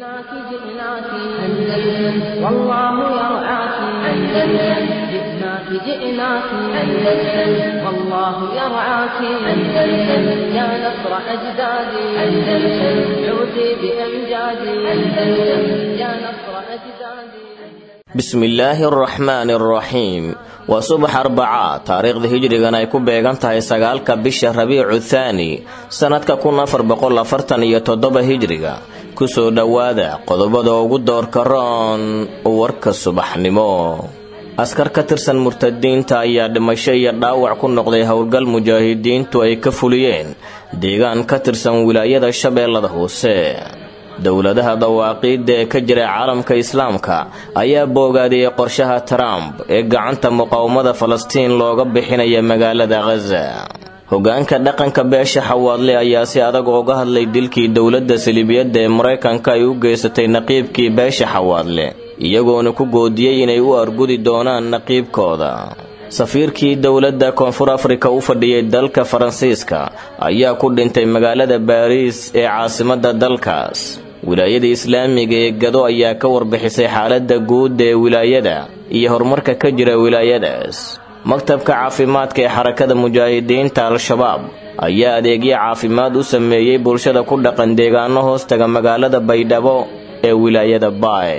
جئناك جئناك أندلس والله يرعاك أندلس جئناك جئناك أندلس والله يرعاك أندلس يا نصر أجدادي أندلس عودي بأمجادي أندلس يا نصر أجدادي bismillaahi araxmaani araxiim waa subax arbacaa taariikhda hijrigan ay ku beegan tahay sagaalka bisha rabiicu thaani sannadka kun afar boqol afartan iyo toddoba hijriga kusoo dhowaada qodobada ugu doorka roon warka subaxnimo askar ka tirsan murtadiinta ayaa dhimasho iyo dhaawac ku noqday howlgal mujaahidiintu ay ka fuliyeen deegaan ka tirsan wilaayada shabeellada hoose dowladaha dawaaqiidda ee ka jira caalamka islaamka ayaa boogaadiyey qorshaha trump ee gacanta muqaawamada falastiin looga bixinaya magaalada khaza hogaanka dhaqanka beesha xawaadle ayaa si adag ooga hadlay dilkii dowladda saliibiyadda ee maraykanka ay u geysatay naqiibkii beesha xawaadle iyagoona ku goodiyey inay u argudi doonaan naqiibkooda safiirkii dowladda koonfur afrika u fadhiyey dalka faransiiska ayaa ku dhintay magaalada baariis ee caasimadda dalkaas wilaayada islaamiga ee gado ayaa ka warbixisay xaaladda guud ee wilaayada iyo horumarka ka jira wilaayadaas maktabka caafimaadka ee xarakada mujaahidiinta al-shabaab ayaa adeegyo caafimaad u sameeyey bulshada ku dhaqan deegaano hoostaga magaalada baydhabo ee wilaayada baay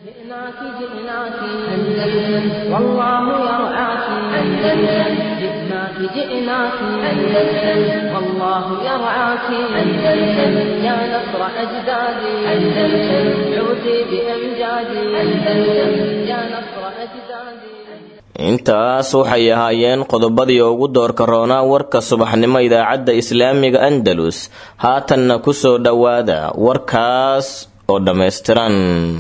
جئناك جئناك أندلس والله يرعاك أندلس يا نصر أجدادي أندلس عودي بأمجادي أندلس يا نصر أجدادي intaas waxay ahaayeen qodobadii ugu doorka roonaa warka subaxnimo idaacadda islaamiga andalus haatanna ku soo dhowaada warkaas oo dhammaystiran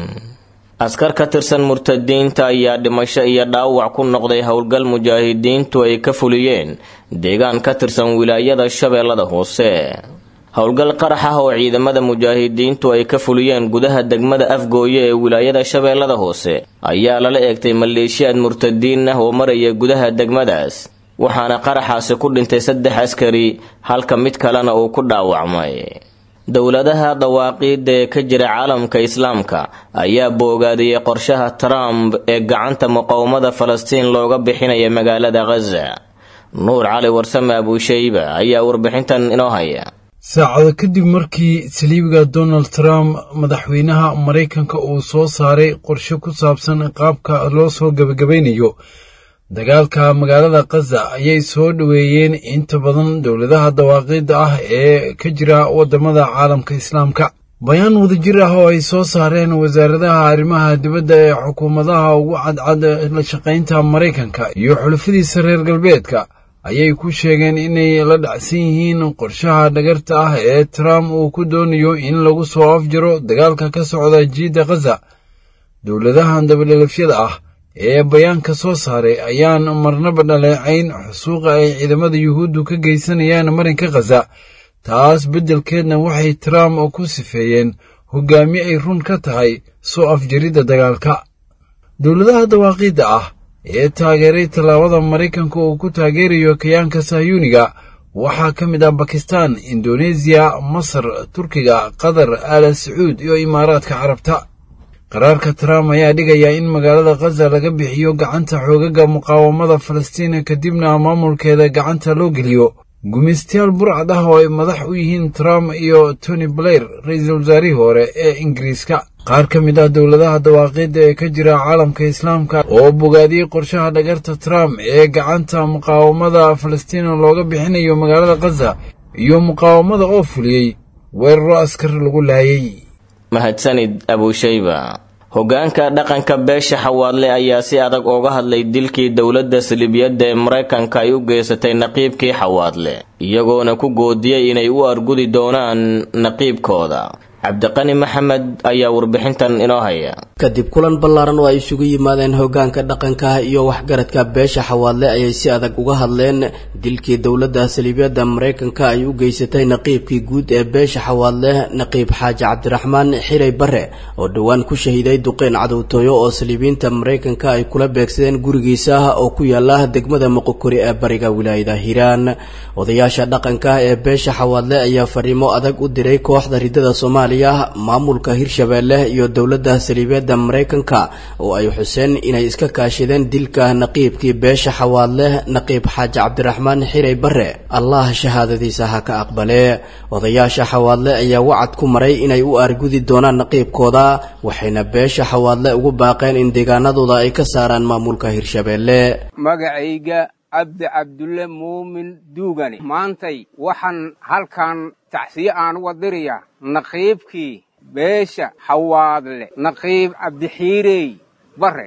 askar ka tirsan murtadiinta ayaa dhimasho iyo dhaawac ku noqday howlgal mujaahidiintu ay ka fuliyeen deegaan ka tirsan wilaayada shabeellada hoose howlgal qarax ah oo ciidamada mujaahidiintu ay ka fuliyeen gudaha degmada afgooye ee wilaayada shabeellada hoose ayaa lala eegtay maleeshiyaad murtadiin ah oo maraya gudaha degmadaas waxaana qaraxaasi ku dhintay saddex askari halka mid kalena uu ku dhaawacmay dowladaha dawaaqiidda ee ka jira caalamka islaamka ayaa boogaadiyey qorshaha trump ee gacanta muqawamada falastiin looga bixinaya magaalada khaza nuur cali warsame abuushayba ayaa warbixintan inoo haya saacado kadib markii saliibiga donald trump madaxweynaha maraykanka uu soo saaray qorshe ku saabsan qaabka loo soo gebagabaynayo dagaalka magaalada khaza ayay soo dhoweeyeen inta badan dowladaha dawaaqiidda ah ee ka jira waddamada caalamka islaamka bayaan wadajir ah oo ay soo saareen wasaaradaha arrimaha dibadda ee xukuumadaha ugu cadcad la shaqaynta maraykanka iyo xulafadiisa reer galbeedka ayay ku sheegeen inay la dhacsan yihiin qorshaha dhagarta ah ee trump uu ku doonayo in lagu soo afjaro dagaalka ka socda jiidda khaza dowladahan dabadhelafyada ah ee bayaanka soo saaray ayaan marnaba dhaleecayn xusuuqa ay ciidamada yuhuuddu ka geysanayaan marinka khaza taas beddelkeedna waxay trump ku sifeeyeen hoggaamiye ay run ka tahay soo afjaridda dagaalka dowladaha dawaaqiidda ah ee taageeray tallaabada maraykanka uu ku taageerayo kayaanka sahyuuniga waxaa ka mid ah bakistan indoneesiya masar turkiga qatar aala sacuud iyo imaaraadka carabta qaraarka trump ayaa dhigaya in magaalada khaza laga bixiyo gacanta xoogaga muqaawamada falastiin kadibna maamulkeeda gacanta loo geliyo gumaystayaal burcad ah oo ay madax u yihiin trump iyo tony blair ra-iisul wasaarihii hore ee ingiriiska qaar ka mid ah dowladaha dawaaqiidda ee ka jira caalamka islaamka oo bogaadiyey qorshaha dhagarta trump ee gacanta muqaawamada falastiin looga bixinayo magaalada khaza iyo muqaawamada oo fuliyey weeraro askar lagu laayay mahadsanid abuushayba hogaanka dhaqanka beesha xawaadle ayaa si adag ooga hadlay dilkii dowladda saliibiyadda ee maraykanka ay u geysatay naqiibkii xawaadle iyagoona ku goodiyey inay u argudi doonaan naqiibkooda cabdiqani maxamed ayaa warbixintan inoo haya kadib kulan ballaaran oo ay isugu yimaadeen hoggaanka dhaqanka iyo waxgaradka beesha xawaadle ayay si adag uga hadleen dilkii dowladda saliibyada maraykanka ay u geysatay naqiibkii guud ee beesha xawaadle naqiib xaaji cabdiraxmaan xiray bare oo dhowaan ku shahiiday duqeyn cadowtooyo oo saliibiyiinta maraykanka ay kula beegsadeen gurigiisa oo ku yaala degmada moqokori ee bariga wilaayada hiiraan odayaasha dhaqanka ee beesha xawaadle ayaa fariimo adag u diray kooxda ridada soomaaliya maamulka hirshabeelle iyo dowladda saliibyada maraykanka oo ay xuseen inay iska kaashadeen dilka naqiibkii beesha xawaadle naqiib xaaji cabdiraxmaan xiray bare allah shahaadadiisa ha ka aqbale odayaasha xawaadle ayaa wacad ku maray inay u aargudi doonaan naqiibkooda waxayna beesha xawaadle ugu baaqeen in deegaanadooda ay ka saaraan maamulka hirshabeelle magacayga cabdi cabdulle muumin duugani maantay waxaan halkan tacsiye aan uga dirayaa naqiibkii beesha xawaadle naqiib cabdixiirey bare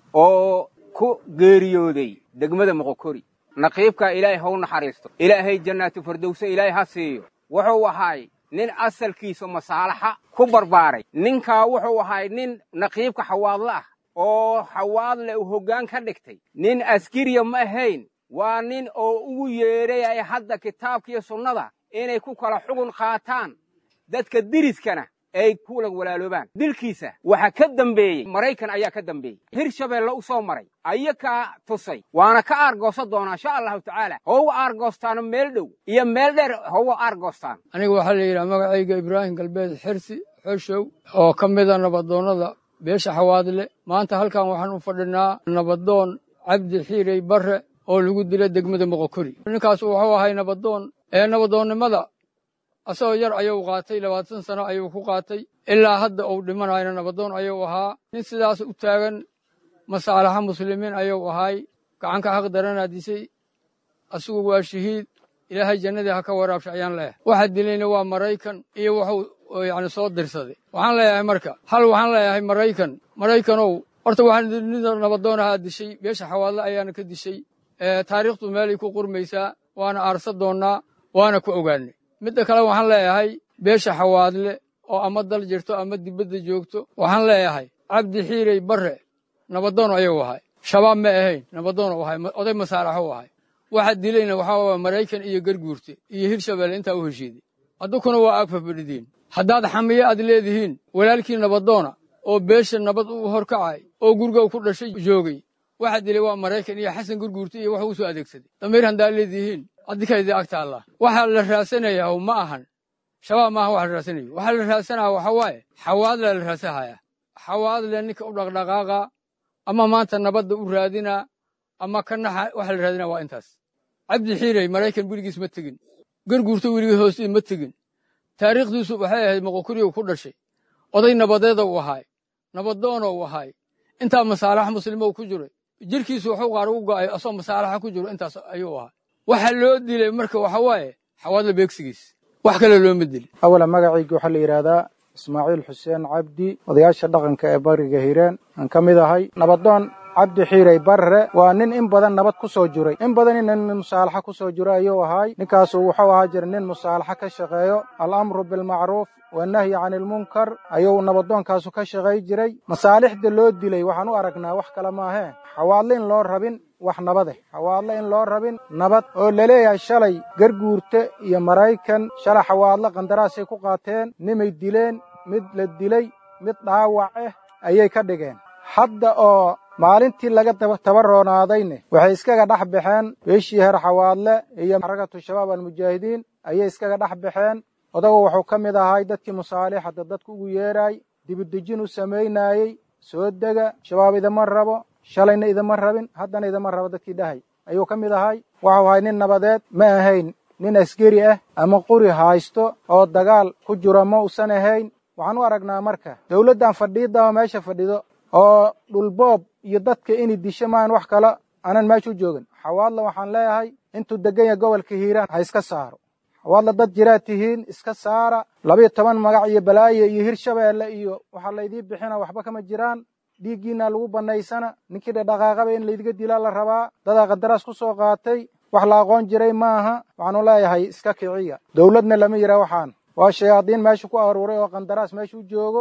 oo ku geeriyooday degmada moqokori naqiibkaa ilaahay haw naxariisto ilaahay jannaatu fardowse ilaahay ha siiyo wuxuu ahaay nin asalkiisa masaalaxa ku barbaaray ninkaa wuxuu ahaay nin naqiibka xawaadle ah oo xawaadle uu hoggaan ka dhigtay nin askariya ma ahayn waa nin oo ugu yeedhay hadda kitaabkiiyo sunnada inay ku kala xugun qaataan dadka diriskana ay kula walaaloobaan dilkiisa waxaa ka dambeeyey maraykan ayaa ka dambeeyey hirshabeelle u soo maray ayakaa tusay waana ka aargoosan doonaa insha allahu tacaala houga aargoostaano meel dhow iyo meel dheer houga aargoostaan aniga waxaa la yidhaha magacayga ibraahim galbeed xirsi xoshow oo ka mida nabadoonnada beesha xawaadle maanta halkan waxaan u fadhinaa nabadoon cabdi xiirey barre oo lagu dila degmada moqokori ninkaas wuxuu ahay nabadoon ee nabadoonnimada asagoo yar ayuu qaatay labaatan sano ayuu ku qaatay ilaa hadda uu dhimanayna nabadoon ayuu ahaa nin sidaas u taagan masaalaxa muslimiin ayuu ahaay gacanka xaq daranaa disay asigu waa shahiid ilaahay jannadii ha ka waraabsha ayaan leeyahay waxa dilayna waa maraykan iyo wuxuu yacni soo dirsaday waxaan leeyahay marka hal waxaan leeyahay maraykan maraykanow horta waxaan nida nabadoon ahaa dishay beesha xawaadle ayaana ka dishay taariikhdu meelay ku qurmaysaa waana aarsa doonnaa waana ku ogaanay midda kale waxaan leeyahay beesha xawaadle oo ama dal jirto ama dibadda joogto waxaan leeyahay cabdi xiirey barre nabadoon ayuu ahay shabaab ma ahayn nabadoon u ahay oday masaalaxo u ahay waxa dilayna waxaa waa maraykan iyo garguurte iyo hirshabeelle intaa u heshiiday addukuna waa aag fafadhidiin haddaad xamiye aad leedihiin walaalkii nabadoona oo beesha nabad u horkacay oo guriga ku dhashay joogay waxa dilay waa maraykan iyo xasan gurguurte iyo wax uu soo adeegsaday damiir haddaad leedihiin addikaydii agta allah waxaa la raasanayaa ma ahan shabaab maaha waxa la raasanayo waxaa la raasanaya waxa waaye xawaadle la raasahaya xawaadle ninka u dhaqdhaqaaqa ama maanta nabadda u raadinaa ama ka naxa waxa la raadinaa waa intaas cabdi xiirey maraykan weligiis ma tegin garguurto weligii hoostii ma tegin taariikhdiisu waxay ahayd moqokuriyow ku dhashay oday nabadeeda u ahaay nabadoona u ahaay intaa masaalax muslimo ku jiray jirkiisu wuxuu qaar ugu go'ay asoo masaalaxa ku jiro intaas ayuu ahaa waxa loo dilay marka waxa waaye xawaadla beegsigiis wax kale looma dilin awala magacayga waxaa la yidhaahdaa ismaaciil xuseen cabdi odayaasha dhaqanka ee bariga hiireen aan ka mid ahay nabadoon cabdi xiirey barre waa nin in badan nabad ku soo jiray in badan nin musaalaxa ku soo jiro ayuu ahaay ninkaasu wuxuu ahaa jira nin musaalaxa ka shaqeeyo alamru bilmacruuf wanahyi cani ilmunkar ayuu nabadoonkaasu ka shaqay jiray masaalixda loo dilay waxaan u aragnaa wax kale maahee xawaadle in loo rabin wax nabadeh xawaadle in loo rabin nabad oo laleeyahay shalay garguurte iyo maraykan shalay xawaadle qandaraasay ku qaateen nimay dileen mid la dilay mid dhaawac ah ayay ka dhigeen hadda oo maalintii laga tabaroonaadayne waxay iskaga dhex baxeen beeshii heer xawaadle iyo xarakatu shabaab almujaahidiin ayay iskaga dhex baxeen odagu wuxuu ka mid ahay dadkii musaalixada dadku ugu yeedraay dibudejin u samaynaayey soo dega shabaab idama rabo shalayna idama rabin haddana idama rabo dadkii dhahay ayuu ka mid ahay waxuu ahay nin nabadeed ma ahayn nin askari ah ama quri haysto oo dagaal ku jiro ma usan ahayn waxaan u aragnaa marka dowladdan fadhiidama meesha fadhido oo dhulboob iyo dadka inay disho maan wax kale aanan meesha u joogin xawaadla waxaan leeyahay intuu degan yahay gobolka hiiraan ha iska saaro xawaadla dad jiraad tihiin iska saara labiyo toban magac iyo balaaye iyo hirshabeelle iyo waxaa laydii bixina waxba kama jiraan dhiiggiina lagu bannaysana ninkii dhadhaqaaqaba in laydiga dilaa la rabaa dadaa qadaraas ku soo qaatay wax la aqoon jiray maaha waxaanu leeyahay iska kiciya dowladna lama yidhaa waxaan waa shayaadiin meesha ku aruuray oo qandaraas meesha u joogo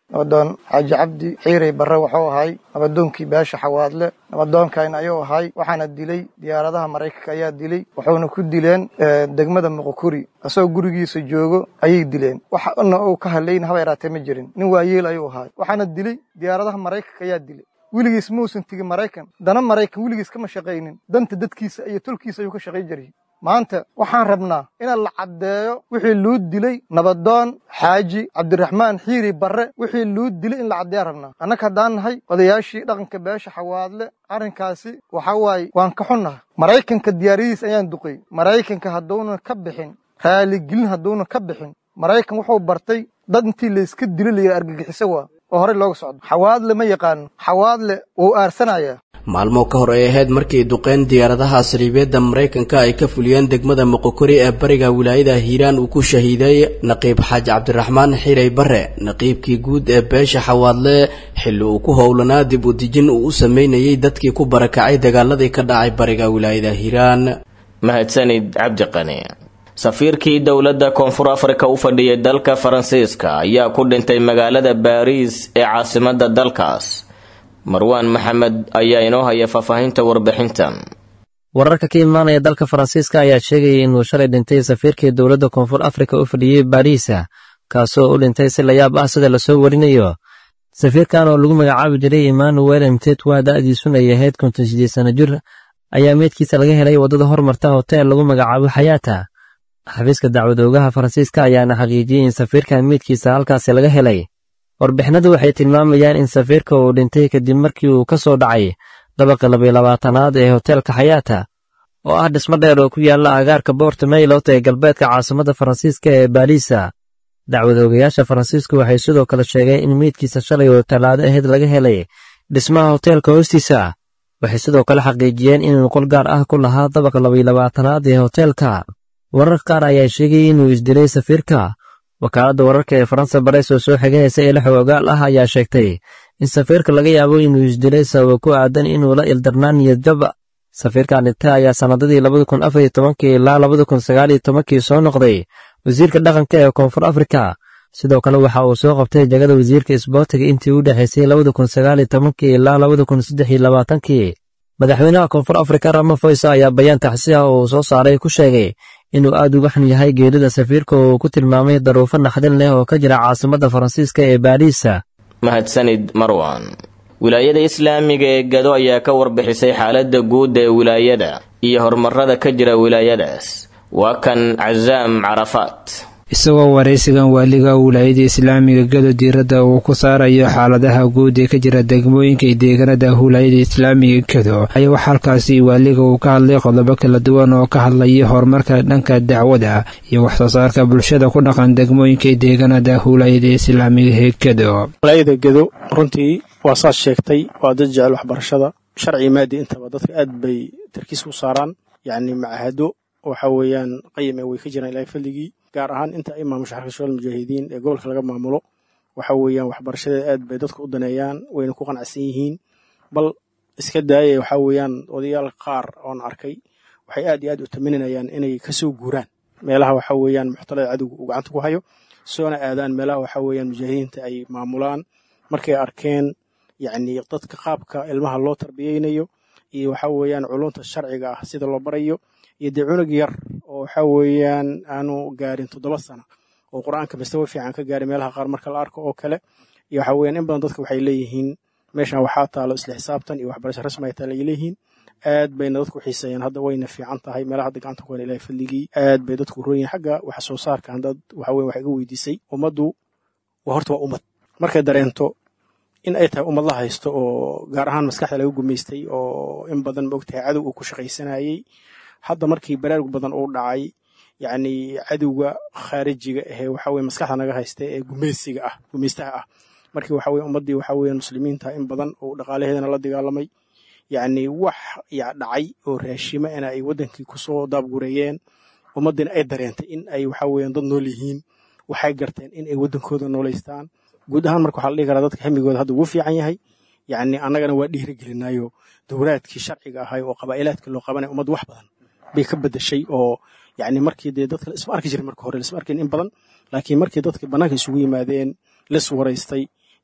nabadoon xaaji cabdi xiirey barre wuxuu ahay nabadoonkii beesha xawaadle nabadoonkan ayuu ahay waxaana dilay diyaaradaha maraykanka ayaa dilay wuxuuna ku dileen degmada muqokuri asagoo gurigiisa joogo ayay dileen waxna uu ka hadlayn haba yaraatee ma jirin nin waayeel ayuu ahay waxaana dilay diyaaradaha maraykanka ayaa dilay weligiis muusan tegin maraykan dana maraykan weligiis kama shaqaynin danta dadkiisa iyo tolkiisa ayuu ka shaqay jiray maanta waxaan rabnaa in la caddeeyo wixii luu dilay nabadoon xaaji cabdiraxmaan xiiri barre wixii luu dilay in la caddeeyaan rabnaa annaga haddaan nahay odayaashii dhaqanka beesha xawaadle arrinkaasi waxaa waaye waan ka xunnaha maraykanka diyaaradiis ayaan duqay maraykanka hadduunan ka bixin raaligelin hadduunan ka bixin maraykan wuxuu bartay dad intii layska dilo layidhi argagixiso waa oo horey looga socdo xawaadle ma yaqaano xawaadle wuu aarsanayaa maalmo ka hor ay ahayd markii duqeyn diyaaradaha saliibeedda maraykanka ay ka fuliyeen degmada moqokori ee bariga wilaayada hiiraan uu ku shahiiday naqiib xaaji cabdiraxmaan xiray bare naqiibkii guud ee beesha xawaadle xilli uu ku howlanaa dib u dejin uu u sameynayay dadkii ku barakacay dagaaladii ka dhacay bariga wilaayada hiiraan mahadsanid cabdiqani safiirkii dowladda koonfur afrika u fadhiyay dalka faransiiska ayaa ku dhintay magaalada baariis ee caasimadda dalkaas marwaan maxamed ayaa inoo haya faahfaahinta warbixintan wararka ka imaanaya dalka faransiiska ayaa sheegayay inuu shalay dhintay safiirkii dowladda koonfur afrika u fadhiyey baariisa kaasoo u dhintay si layaab ah sida lasoo warinayo safiirkan oo lagu magacaabi jiray emmanuel mtet waa da'diisuna ay ahayd konton sideed sano jir ayaa meydkiisa laga helay waddada hormarta hotel lagu magacaabo xayaata xafiiska dacwadoogaha faransiiska ayaana xaqiijiyey in safiirkan meydkiisa halkaasi laga helay warbixinadu waxay tilmaamayaan in safiirka uu dhintay kadib markii uu ka soo dhacay dabaqa labiyo labaatanaad ee hoteelka xayaata oo ah dhismo dheer oo ku yaalla agaarka boorta maylot ee galbeedka caasimadda faransiiska ee baariisa dacwadoogayaasha faransiisku waxay sidoo kale sheegeen in meydkiisa shalay oo tallaado ahayd laga helay dhismaha hoteelka hoostiisa waxay sidoo kale xaqiijiyeen inuu qol gaar ah ku lahaa dabaqa labiyo labaatanaad ee hoteelka warar qaar ayaa sheegayay inuu isdilay safiirka wakaaladda wararka ee faransa bareys oo soo xiganaysa ee lix ogaal ah ayaa sheegtay in safiirka laga yaabo inuu isdilay sababo ku aadan inuu la ildarnaan niyadjab safiirkan dhintay ayaa sannadadii labadi kun afar iyo tobankii ilaa labadi kun sagaal iyo tobankii soo noqday wasiirka dhaqanka ee koonfur afrika sidoo kale waxa uu soo qabtay jagada wasiirka isboortiga intii u dhexaysay labadi kun sagaal iyo tobankii ilaa labadi kun saddex iyo labaatankii madaxweynaha koonfur afrika ramafoysa ayaa bayaan taxsi ah oo uu soo saaray ku sheegay inuu aad uga xun yahay geerida safiirka oo uu ku tilmaamay daruufo naxdin leh oo ka jira caasimadda faransiiska ee baariisa mahadsanid marwan wilaayada islaamiga ee gado ayaa ka warbixisay xaaladda guud ee wilaayada iyo horumarada ka jira wilaayadaas waa kan casaam carafaat isagoo waraysigan waaliga wilaayada islaamiga gado diiradda uu ku saarayo xaaladaha guud ee ka jira degmooyinka iyo deegaanada wilaayada islaamiga gado ayaa wax halkaasi waaliga uu ka hadlay qodobo kala duwan oo ka hadlaya horumarka dhanka dacwada iyo waxsoo saarka bulshada ku dhaqan degmooyinka iyo deegaanada wilaayada islaamiga ee gado wilaayada gado runtii waa saas sheegtay waa dad jecel waxbarashada sharci maadi intaba dadka aad bay tarkiis u saaraan yacni macahado waxa weeyaan qayime way ka jiraan ilaahay fadligii gaar ahaan inta ay maamusha xarka shabaal mujaahidiin ee gobolka laga maamulo waxa weeyaan waxbarashadeeda aad bay dadka u daneeyaan wayna ku qanacsan yihiin bal iska daaya waxa weeyaan odayaal qaar oon arkay waxay aad iyo aad u taminanayaan inay kasoo guuraan meelaha waxa weeyaan muxtalada cadowga uu gacanta ku hayo soona aadaan meelaha waxa weeyaan mujaahidiinta ay maamulaan markay arkeen yacni dadka qaabka ilmaha loo tarbiyeynayo iyo waxa weeyaan culunta sharciga ah sida loo barayo iyo dee cunug yar oo waxa weeyaan aanu gaarin toddoba sano oo qur-aanka mastawa fiican ka gaaray meelaha qaar marka la arko oo kale iyo waxa weeyaan in badan dadka waxay leeyihiin meeshan waxaa taalo isla xisaabtan iyo waxbarasho rasmi ay taalo ay leeyihiin aad bayna dadku xiiseeyaan hadda wayna fiican tahay meelaha hadda gacanta ku hela ilahay fadligii aad bay dadku roonyihin xagga wax soo saarka haddaad waxa weyan wax iga weydiisay ummaddu waa horta waa ummad markay dareento in ay tahay ummad la haysto oo gaar ahaan maskaxda laga gumaystay oo in badan maogtahay cadow uu ku shaqaysanayey hadda markii baraarug badan uu dhacay yacni cadowga khaarijiga ahee waxa weye maskaxda naga haysta ee gumaysiga ah gumaystaha ah markii waxa weye ummaddii waxa weeye muslimiinta in badan uu dhaqaalaheedana la dagaalamay yacni wax ya dhacay oo raashima ina ay waddankii kusoo daabgureeyeen ummaddiina ay dareentay in ay waxa weeyaan dad nool yihiin waxay garteen in ay waddankooda noolaystaan guud ahaan marka waxaa la dhihi karaa dadka hemigooda hadda wuu fiican yahay yacni annagana waa dhiirigelinayo dowlaadkii sharciga ahay oo qabaa'ilaadkii loo qabanaya ummad wax badan bay ka bedeshay oo yacni markii dee dadka isma arki jirin marka hore lisma arkin in badan laakiin markii dadka bannaanka isugu yimaadeen lis waraystay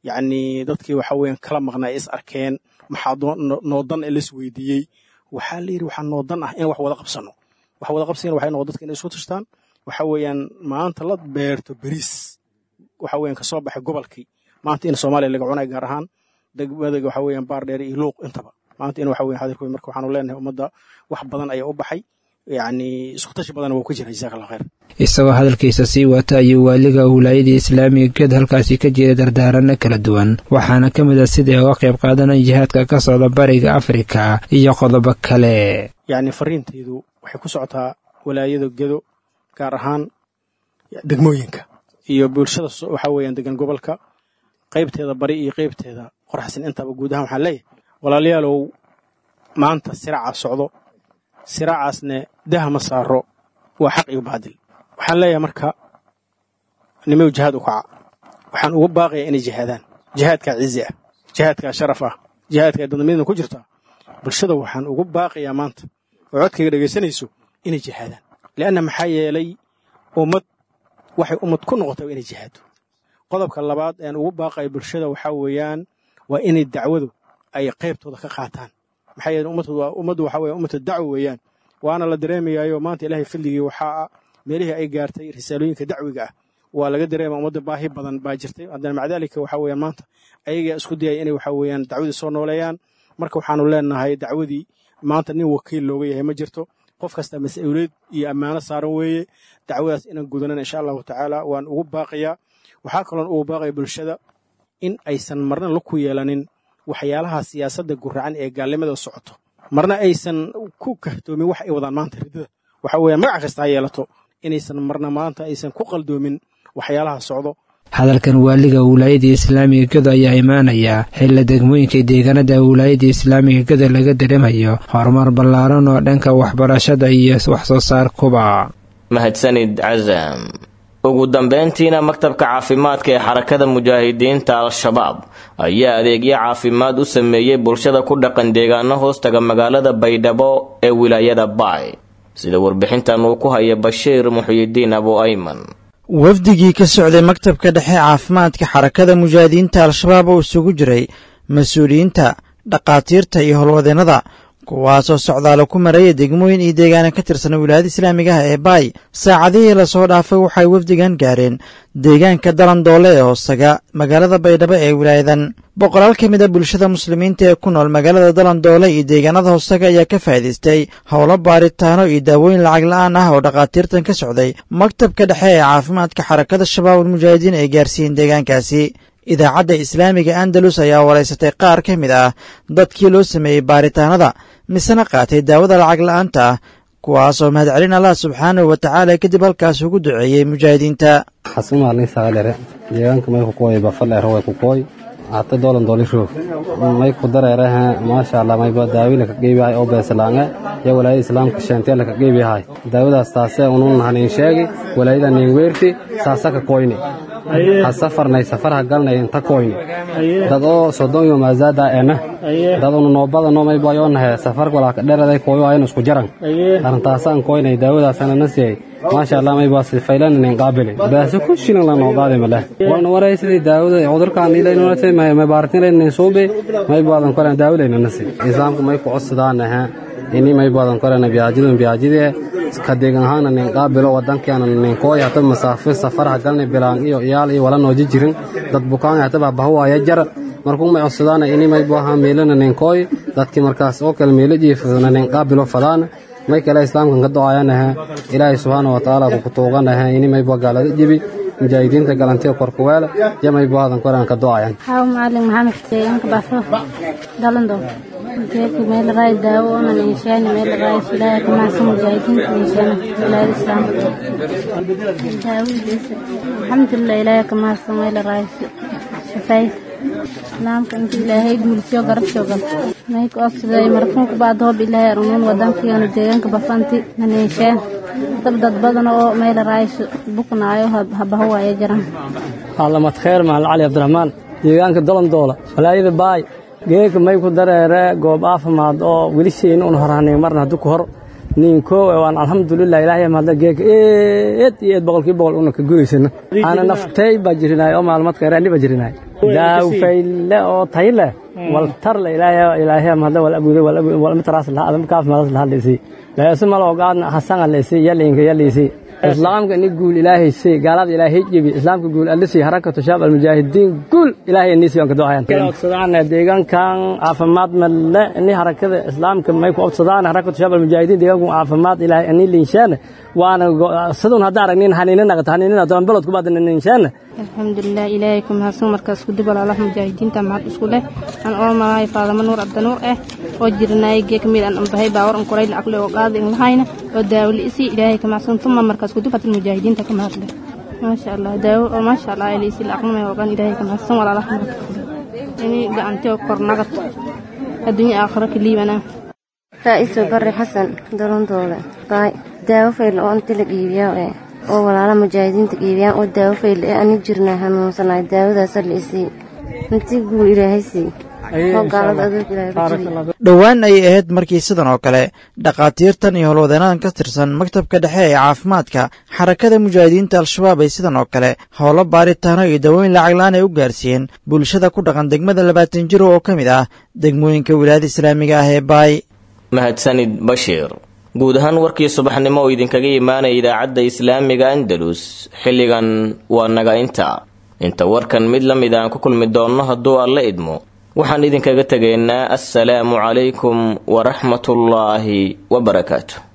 yacni dadkii waxa weeyaan kala maqnaa is arkeen maxaa noodan ee las weydiiyey waxaa la yidhi waxaa noodan ah in wax wada qabsano wax wada qabsigana waxay noqon dadka inay isku tashtaan waxa weeyaan maanta la beerto beriis waxa weeyaan kasoo baxay gobolkii maanta in soomaaliya laga cunay gaar ahaan degmada waxa weeyaan baar dheer iyo luuq intaba maanta in waxa weeyaan xadirkooy marka waxaanu leenahay ummadda wax badan ayaa u baxay yacni isku tashi badan waa ku jira jazaaka allah khayr isagoo hadalkiisa sii wata ayuu waaliga wilaayadii islaamiga geed halkaasi ka jeeda dardaarano kala duwan waxaana ka mid a sidai uga qayb qaadanaya jihaadka ka socda bariga afrika iyo qodobo kale yacni fariintaydu waxay ku socotaa walaayada gedo gaar ahaan degmooyinka iyo bulshada waxa weeyaan degan gobolka qaybteeda bari iyo qaybteeda qorxsan intaba guud ahaan waxaan leeyahay walaalayaalow maanta siraaca socdo siraacaasne dah ma saaro waa xaq iyo baadil waxaan leeyahay marka nimow jihaad u kaca waxaan uga baaqayaa inay jihaadaan jihaadkaa cizi ah jihaadkaa sharaf ah jihaadkaa dadnimada ku jirta bulshada waxaan ugu baaqayaa maanta oo codkayga dhegaysanayso inay jihaadaan lianna maxaa yeelay ummad waxay ummad ku noqotay waa inay jihaado qodobka labaad aan ugu baaqaya bulshada waxaa weeyaan waa inay dacwadu ay qaybtooda ka qaataan maxaa yeele ummaddu waxa weeye ummata dacwo weeyaan waana la dareemayaayo maanta ilaahay fadligii waxaa meelihii ay gaartay risaalooyinka dacwiga ah waa laga dareema ummadda baahi badan baa jirtay haddana maca daalika waxa weeyaan maanta ayagaa isku dayaya inay waxa weeyaan dacwadii soo nooleeyaan marka waxaanu leenahay dacwadii maanta nin wakiil looga yahay ma jirto qof kasta mas-uuliyad iyo ammaano saaran weeye dacwadaas inaan gudanan insha allahu tacaala waan ugu baaqayaa waxaa kaloon ugu baaqaya bulshada in aysan marna la ku yeelanin waxyaalaha siyaasadda guracan ee gaalnimada socoto marna aysan ku kahtoomin wax ay wadaan maanta ridada waxa weeyaan magac kasta ha yeelato inaysan marna maanta aysan ku qaldoomin waxyaalaha socdo hadalkan waaliga wilaayadii islaamiga gedo ayaa imaanaya xilla degmooyinka deegaanada wilaayadii islaamiga gedo laga dareemayo horumar ballaaran oo dhanka waxbarashada iyo wax soo saarkuba mahadsanid casam ugu dambeyntiina maktabka caafimaadka ee xarakada mujaahidiinta al-shabaab ayaa adeegyo caafimaad u sameeyey bulshada ku dhaqan deegaano hoostaga magaalada baydhabo ee wilaayada baay sida warbixintan uu ku haya bashiir muxyidiin abu ayman wafdigii ka socday maktabka dhexe caafimaadka xarakada mujaahidiinta al-shabaab oo isugu jiray mas-uuliyiinta dhakhaatiirta iyo howlwadeennada kuwaasoo socdaalo ku maraya degmooyin iyo deegaana ka tirsan wilaayada islaamiga ah ee baay saacadihii lasoo dhaafay waxay wafdigan gaareen deegaanka dalandoole ee hoostaga magaalada baydhabo ee wilaayadan boqolaal ka mid a bulshada muslimiinta ee ku nool magaalada dalandoole iyo deegaanada hoostaga ayaa ka faa'idaystay howlo baaritaano iyo daawooyin lacag la'aan ah oo dhakhaatiirtan ka socday maktabka dhexe ee caafimaadka xarakada shabaabul mujaahidiin ay gaarsiiyeen deegaankaasi idaacadda islaamiga andalus ayaa waraysatay qaar ka mid ah dadkii loo sameeyey baaritaanada misena qaatay daawada lacag la'aanta ah kuwaasoo mahadcelin allah subxaanahu wa tacaala kadib halkaas ugu duceeyey mujaahidiinta xasumaalnisagalere deegaanka may kukoy bafaleero way kukoy hata dolan dolisho may ku dareeraha maasha allah mayba daawina ka qeybiyahay oo beesalaange ya walaayada islaamka sheentela ka qeybiyahay daawadaas taasee unun hanin sheegi walaayada nin weerti saasa ka koyni ha safarnay safarha galnay inta koyni dad oo sodon yo maazaada ena dad unu noobadano mayba yoonahe safar walaa ka dheraday koyo aynu isku jaran arrintaasaan koynay daawadaasana na siiyay maasha allah mayba sifaylanin qaabili baase ku shilan la nooqaade male wana waray sidii daawada cudurkaan ilaynunate may baartinlaynin suube may baadan koran daawalaynana si islaamku may ku codsadaan aha ini may baadan korana biyaajidun biyaajidee ka deegan ahaana nin qaabilo wadankeena nin kooy hata masaafir safaraha galni bilaan iyo iyaal iyo wala nooji jirin dad bukaan hataba bahuwaaya jar markuu may codsadaana ini may baaha meelana nin kooy dadkii markaas oo kale meelo jiifadana nin qaabilo fadaana may kale islaamkan ka do'ayanaha ilaahay subxaana wa tacaala ku kutuuganaha ini may baa gaalada jibi mujaahidiinta galantiga korkuweele iyo may baadan koran ka do'ayan haw macalin maxamed deegaanka baafo dalando jeedka meel raay daawo onan inshaani meel raay ilaahay ka macsan mujaahidiinta inshaana wilaayada islaamka daawadiisa alxamdulilah ilaahay ka macsan meel raay shafaay islaamka inta ilaahay guulsiyo garabsho gal may ku obsaday marfuunka baad hoob ilaahay arumun wadankiyoona deegaanka bafanti naneesheen dab dad badan oo meel raayso buknaayo habahawaayo jiran caalamad kheer mahal cali cabdiraxmaan deegaanka dolondoola walaayada baay geeka may ku dareere goob caafimaad oo weli sheyn un horhanay marna haddu ku hor ninko waan alxamdulilah ilaahay mahadla geeka eed iyo eed boqolkii boqol una ka gudaysana ana naftay baa jirinaay oo maalmad khayraani baa jirinaay daawfayle oo tayle waltarle ilaahay ilaahay mahadla wal abuude wal mitras laha adam kaaf madas laha leesi laasi malo ogaadna hasanga leesi yalinka yaliisi islaamka ni guul ilaahay si gaalada ilaahay jibi islaamka guul alisi harakatu shaab almujaahidiin guul ilaahay inisi aan ka ducayaan odsadaan deegaankan caafimaad malle ni harakada islaamka may ku odsadaan harakatu shaab almujaahidiin deegaanku caafimaad ilaahay ani linshaan waana sidun hadda aragnin haniina naqata haniina doon balod ku baadna linshaan alxamdulilah ilaahay ku mahadsan markaas ku dib walaalaha mujaahidiinta mahad isku leh aan oo malaay faadama nuur abdanuur ah oo jirnaay gee kamid aan ambahay baawar an koray lacag leh oo qaadi in lahayna oo daawli isi ilaahay ka mahadsan tuma markaas ku dib hatil mujaahidiinta ka mahad leh maasha allah daawo oo maasha allah ilaahay isi lacag may ogaan ilaahay ka mahadsan walaalaha mahad ini gacanti oo kor nagad adduunya aakhiro ka liibana raa'iiso barre xasan dolontooda baay daawo fayl oo inta la iibiyaa ee oo walaala mujaahidiinta iibiyaan oo daawo fayl ee ani jirnaa hanuunsanaay daawadaasa la isii intii guul ilaahay sii oo gaalada adoog ilaahay ku jiray dhowaan ayay ahayd markii sidan oo kale dhakhaatiirtan iyo howlwadeennadan ka tirsan maktabka dhexe ee caafimaadka xarakada mujaahidiinta al-shabaab ay sidan oo kale howlo baaritaano iyo dawooyin lacaglaan ay u gaarsiiyeen bulshada ku dhaqan degmada labaatan jiro oo ka mid ah degmooyinka wilaayada islaamiga ah ee baay mahadsanid bashiir guud ahaan warkii subaxnimo oo idinkaga imaanaya idaacadda islaamiga andalus xilligan waa naga inta inta warkan mid la mid aan ku kulmi doonno hadduu alla idmo waxaan idinkaga tegaynaa assalaamu calaykum waraxmatullaahi wabarakaatu